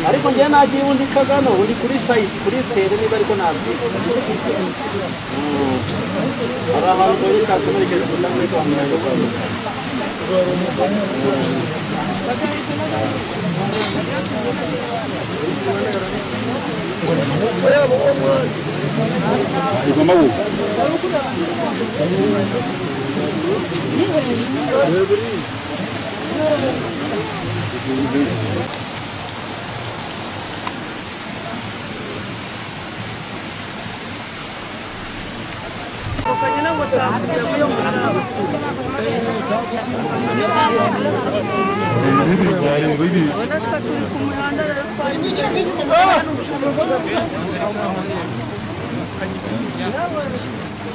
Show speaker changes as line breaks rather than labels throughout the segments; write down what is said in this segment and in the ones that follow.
ariko njye nagiye ubundi kagano uri kuri sayiti kuri tere niba ariko ntabyiga hari abantu mbonye cyakomerekeje kugira ngo kwa muganga kwa muganga
bigomba guka bibi cyane bibi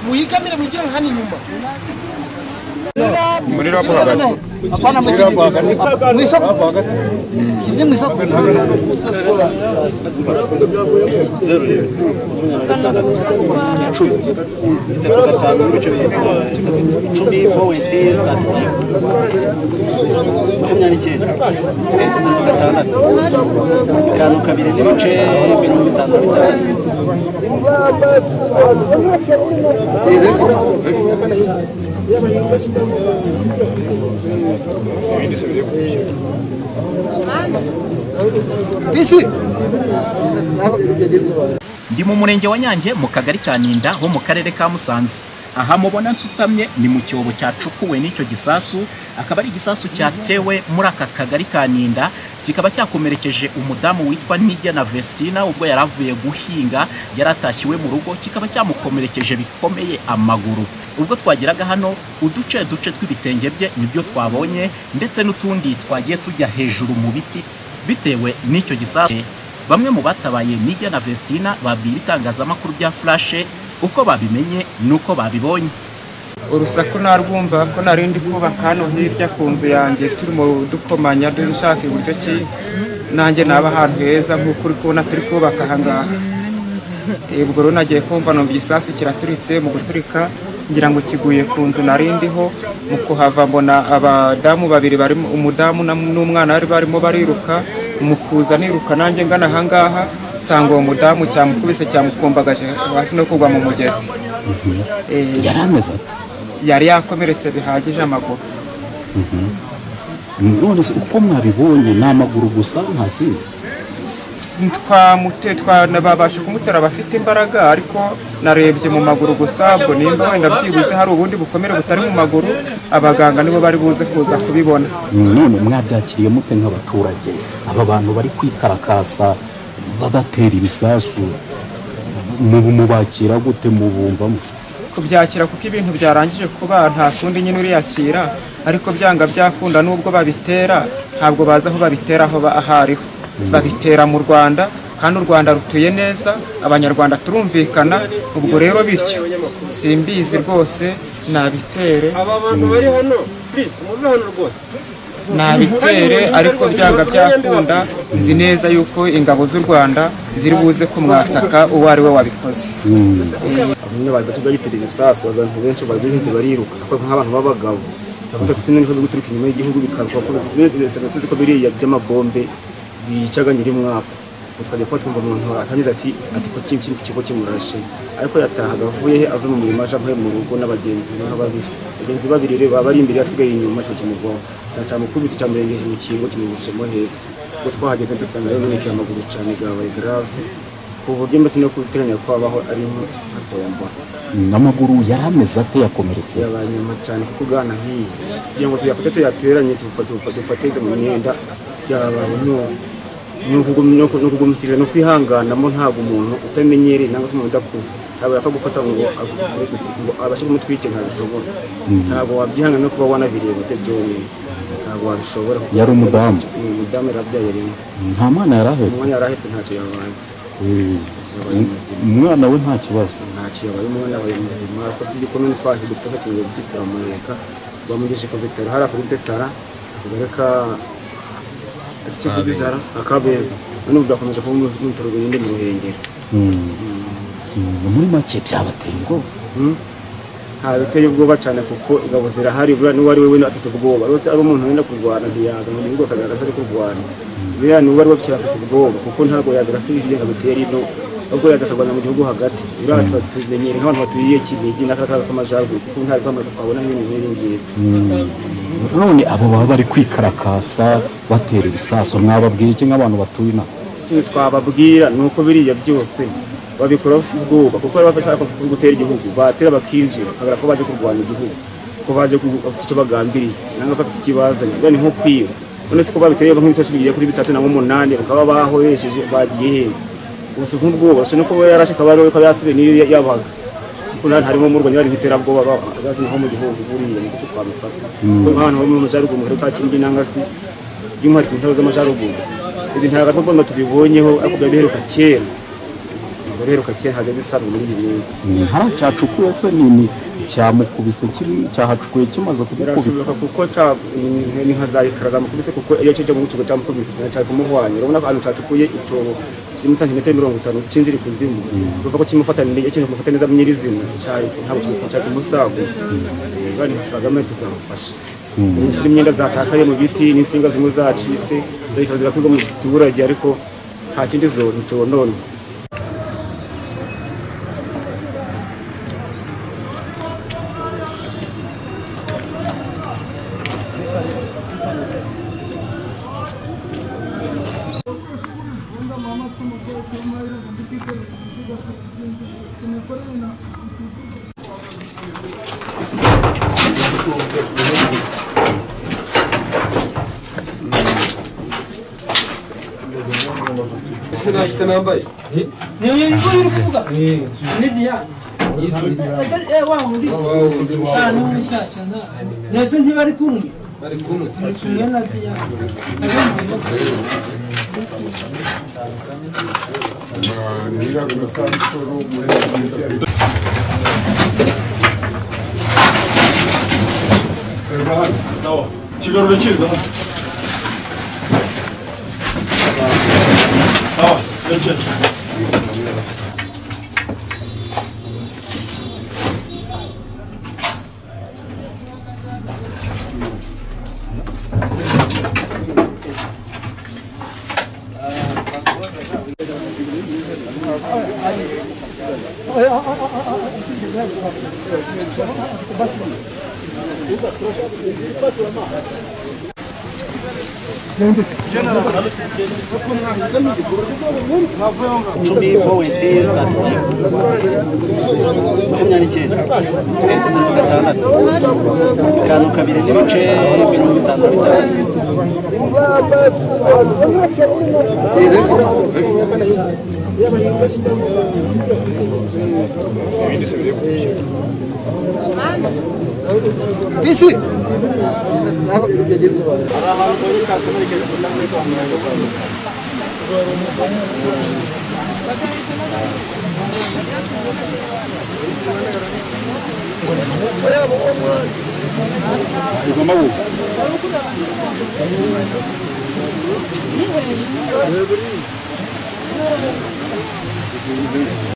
muhigamire mugire nka n'inyuma
muri rapo hagati
apana mu
rapo hagati
isoko kirye mu isoko itatu gatanu n'ibice bitatu icumi powenti tatu makumyabiri n'icyenda itatu gatandatu bitanu kabiri n'ibice mirongo itanu na bitanu
Ndi mu murenge wa Nyange mu kagari ka Ninda ho mu karere ka Musanze. Aha mubona nsutamye ni mu cyobo cyacukuwe n'icyo gisasu, akaba ari igisasu cyatewe muri aka kagari ka Ninda, kikaba cyakomerekeje umudamu witwa Ntigena Vestina ubwo yari avuye guhinga, yari atashye iwe mu rugo, kikaba cyamukomerekeje bikomeye amaguru. Ubwo twageraga hano, uduce duce tw'ibitenge bye nibyo twabonye, ndetse n'utundi twagiye tujya hejuru mu biti, bitewe n'icyo gisasu Bamwe mu batabaye Nijya na Vestina babwira itangazamakuru rya Flash uko babimenye n'uko babibonye.
urusaku narwumva ko nari ndi kubaka hano hirya ku nzu yanjye turimo dukomanya dushaka iburyo ki nanjye naba ahantu heza nk'uko uri kubona turi kubaka aha ngaha Eh, ubwo rero nagiye kumva numva igisasu kiraturitse mu guturika ngira ngo kiguye ku nzu nari ndiho mu kuhava mbona abadamu babiri barimo umudamu na- n'umwana bari barimo bariruka mu kuza niruka nanjye ngana aha ngaha nsanga uwo mudamu cyamukubise cyamukumbagaje hafi no kugwa mu mugezi Eh,
Yari ameze ate?
yari yakomeretse bihagije amaguru
None se uko mwabibonye ni amaguru gusa nta kindi?
twamute twanababasha kumutera abafite imbaraga ariko narebye mu maguru gusa ubwo nimba wenda byibuze hari ubundi bukomere butari mu maguru abaganga nibo bari buze kuza kubibona
None mwabyakiriye mute nk'abaturage? Aba bantu bari kwikarakasa babatera ibisasu mubakira gute mubumvamo?
kubyakira kuko ibintu byarangije kuba nta kundi nyine uriyakira ariko byanga byakunda n'ubwo babitera ntabwo bazi aho babitera aho ba- aho ariho babitera mu rwanda kandi u rwanda rutuye neza abanyarwanda turumvikana ubwo rero bityo simbizi rwose nabitere
aba bantu bari hano please muve hano rwose
nabitere ariko byanga byakunda nzi neza yuko ingabo z'u rwanda ziri buze kumwataka uwo ari we wabikoze
bamwe bari gato bagitera ibisasu abantu benshi bari bihinze bariruka ariko nk'abantu b'abagabo turavuga ati sinari ko guturuka inyuma y'igihugu bikazwa ko bisaga tuzi ko biriya by'amabombe bicaga nyiri mwaka Ubwo twajya kuba twumva umuntu atangiza ati ati ko kimwe kimwe kigo kimurashe ariko yatahaga avuye he avuye mu mirimo aje mpe mu rugo n'abagenzi be nka babiri abagenzi babiri rero baba ari imbere yasigaye inyuma cyo kimugwaho saa cyamukubise cyamurengeje mu kingo kimugishemo hepfo ubwo twahageze dusanga rero nonekeye amaguru cyane gabaye grave ku buryo mbese no guteganya ko habaho ari nk'atombora
Amaguru yari ameze ate yakomeretse?
yabaye nyuma cyane kuko ugana nk'iyi kugira ngo tuyafate tuyateranye tufate- tufate- tufateze mu myenda byabaye neza ni ukugum- ni uku- ni ukugumisirira no kwihanganamo ntabwo umuntu utamenyereye cyangwa se umuntu udakuze ntabwo yapfa gufata ngo agukore gute, ngo abashe kumutwike ntabishobora ntabwo wabyihangana no kuba wanabireba byo byonyine ntabwo wabishobora kuko-
Yari umudamu.
Ni umudamu yari abyaye rimwe
Nta mwana yari ahetse.
umwana yari ahetse ntacyo yabaye
Eh,
yabaye muzima
Umwana we nta kibazo.
ntacyo yabaye umwana wawe muzima ariko si iby'ukuntu ntitwazi dupfa tugiye byitira mu reka bamugejeje ku bitaro hariya kuri detara bareka ikivugizi hara akabeza none ubu byakomeje kuba mu bitaro bindi mu ruhengeri
Mm. Mm, Muri make byabateye ubwoba.
nta biteye ubwoba cyane kuko ingabo zirahari buriya n'uwo ari we wene afite ubwoba rwose ari umuntu wenda kurwana ntiyaza mu gihugu akagaragara ko ari kurwana buriya n'uwo ari we afite afite ubwoba kuko ntabwo yabirasirije ngo abitere ino ahubwo yaza akarwana mu gihugu hagati buriya tu- tumenyere nk'abantu baturiye kinigi n'akaga k'amajyaruguru kuko nta rwamaguru twabona nk'ibintu nk'ibi ngibi
none abo baba bari kwikarakasa batera ibisaso mwababwira iki nk'abantu batuye inaha
ikintu twababwira ni uko biriya byose babikora bafite ubwoba kuko baba bashaka gutera igihugu batera bakinjira bakabura ko baje kurwanya igihugu ko baje ku- bafite icyo bagambiriye nangwa ko bafite ikibazanye buriya ni nko kwiba none se ko babiteye nk'ibitoki bigiye kuri bitatu na umunani bakaba bahoresheje bagiye hehe gusa nk'ubwoba ushobora no kuba yarashe akaba ari we akaba yasubiye n'iyo yabaga kuko nta harimo umurwanyi wari nk'iterabwoba azazi naho mu gihugu buriya ni gutyo twabifata kuko nk'abantu bari mu majyaruguru mu karere ka Kinigi nangwa se by'umwihariko intara z'amajyaruguru ibi ntabwo ari ngombwa tubibonyeho ariko biba biheruka kera biba biheruka kera ntabwo bisanzwe muri iyi minsi
ntara cyacukuye se nini cyamukubise kiri- cyahacukuye kimaze kugukubita
birashoboka kuko ca- ni- ni nka za ekara zamukubise kuko iyo cyo mu kigo cyamukubise cyari kumuhwanya urabona ko ahantu cacukuye icyobo kirimo santimetero mirongo itanu cinjira ikuzimu bivuga ko kimufata neza ikintu kimufata neza nyirizina cyari ntabwo kimufata cyari kumusago bari amafaranga tuzamufasha n'imyenda zatakaye mu biti n'insinga zimwe zacitse zikaba zigakurwa mu giturage ariko nta kindi zona conona
ese ntibari kumwe bari kumwe na diyane
Kigarura kiza. Sawa, yeke.